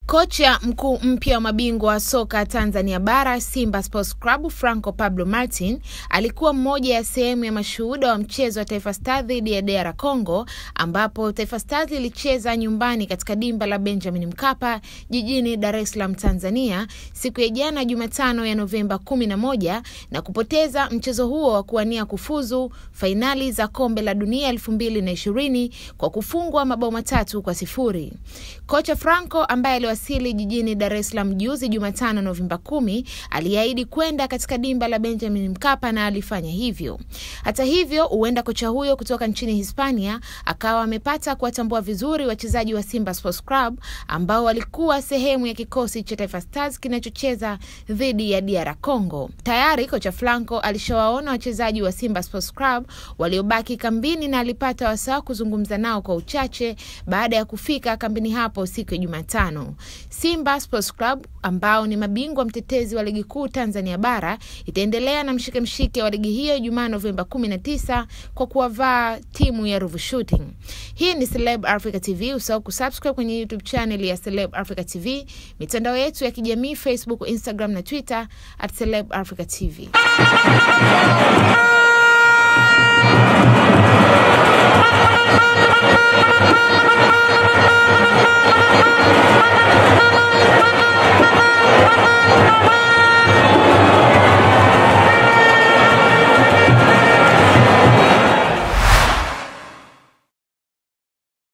Kocha mkuu mpya wa mabingwa wa soka Tanzania Bara Simba Sports Club Franco Pablo Martin alikuwa mmoja ya sehemu ya mashuhuda wa mchezo wa Taifa Stars dhidi ya DR Congo, ambapo Taifa Stars ilicheza nyumbani katika dimba la Benjamin Mkapa jijini Dar es Salaam, Tanzania siku ya jana Jumatano ya Novemba 11 na kupoteza mchezo huo wa kuwania kufuzu fainali za kombe la dunia 2020 kwa kufungwa mabao matatu kwa sifuri. Kocha Franco ambaye aliwasili jijini Dar es Salaam juzi Jumatano Novemba kumi aliahidi kwenda katika dimba la Benjamin Mkapa na alifanya hivyo. Hata hivyo, huenda kocha huyo kutoka nchini Hispania akawa amepata kuwatambua vizuri wachezaji wa Simba Sports Club ambao walikuwa sehemu ya kikosi cha Taifa Stars kinachocheza dhidi ya DR Congo. Tayari kocha Franco alishawaona wachezaji wa Simba Sports Club waliobaki kambini na alipata wasaa kuzungumza nao kwa uchache baada ya kufika kambini hapo siku ya Jumatano. Simba Sports Club ambao ni mabingwa mtetezi wa ligi kuu Tanzania bara itaendelea na mshike mshike wa ligi hiyo Jumaa Novemba 19 kwa kuwavaa timu ya Ruvu Shooting. Hii ni Celeb Africa TV, usahau kusubscribe kwenye YouTube channel ya Celeb Africa TV, mitandao yetu ya kijamii Facebook, Instagram na Twitter at Celeb Africa TV.